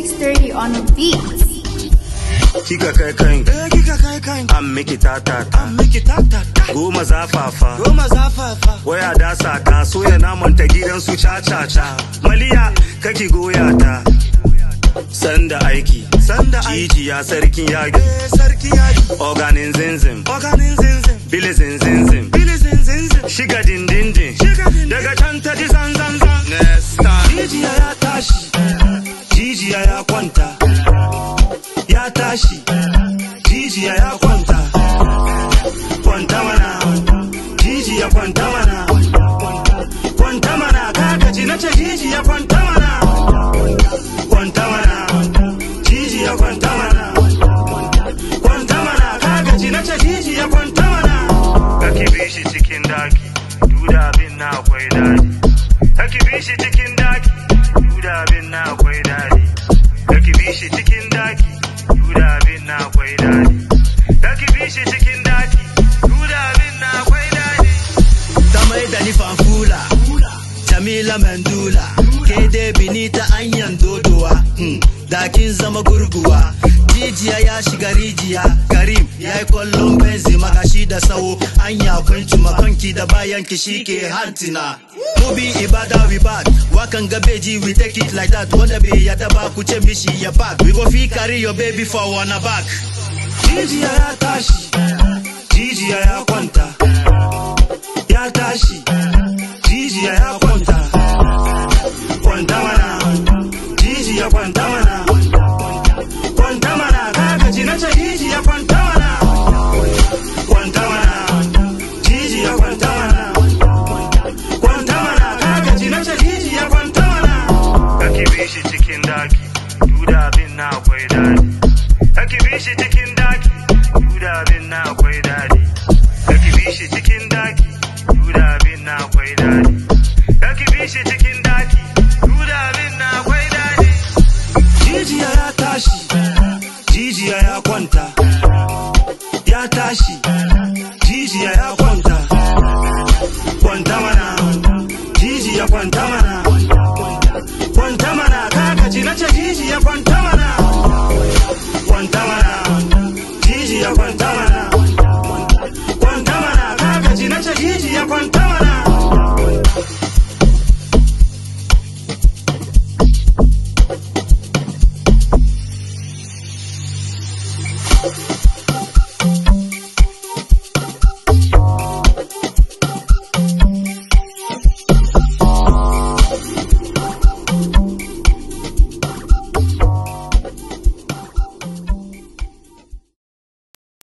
X30 on the beat. Kika kai kai, Eh kika kai kai an miki tatata. an miki tatata Goma zafafa, goma zafafa waya dasa ta soya naman ta gidan su ca-ca-ca. Maliya kaki goya ta. Sanda aiki, sanda aiki jijiya sarkin yaki. eh sarki yaji Organin zinzin, organin zinzin bili zinzinzin. bili zinzinzin Shiga dindindin, shiga din daga can ta ji zanzanzan. Nesta. jijiya ya tashi Jijiya ya kwanta, ya tashi, jijiya ya kwanta, kwanta mana, jijiya kwanta mana, kwanta mana, kagaji na ce jijiya kwanta mana, kwanta mana, jijiya kwanta mana, kwanta mana, kagaji na ce jijiya kwanta mana. Kaki bi shi cikin daki, duda abin na akwai daji. Kaki bi shi cikin daki, duda abin na akwai daɗi. Kaki bi shi cikin daki, duda abin na akwai daɗi. Kaki bi shi cikin daki, duda abin na akwai daɗi. ta mai da ni fanfula jamila mandula ke dai bini ta anyan dodowa hmm, da kin zama gurguwa jijiya ya shiga rijiya karim ya yi kwallon benzi magashi da sawo anya kwanci makonki da bayan ki shi ke hantina Mubi ibada we bad wakan ga beji we take it like that wanda bai yada ba ku ce mishi ya back we go fit carry your baby for one back Jijiya ya tashi, jijiya ya kwanta, ya tashi, jijiya ya kwanta, kwanta mana, jijiya kwanta mana, kwanta mana, kagaji na ce jijiya kwanta mana, kwanta mana, jijiya kwanta mana, kwanta mana, kagaji na ce jijiya kwanta mana. Kaki bi shi cikin daki, duda abin na akwai daɗi. Kaki bi shi cikin daki, duda abin na akwai daɗi. Kaki bi shi cikin daki, duda abin na akwai daɗi. Kaki bi shi cikin daki, duda abin na akwai daɗi. Jijiya ya tashi, jijiya ya kwanta. Ya tashi, jijiya ya kwanta. Kwanta mana, jijiya kwanta mana.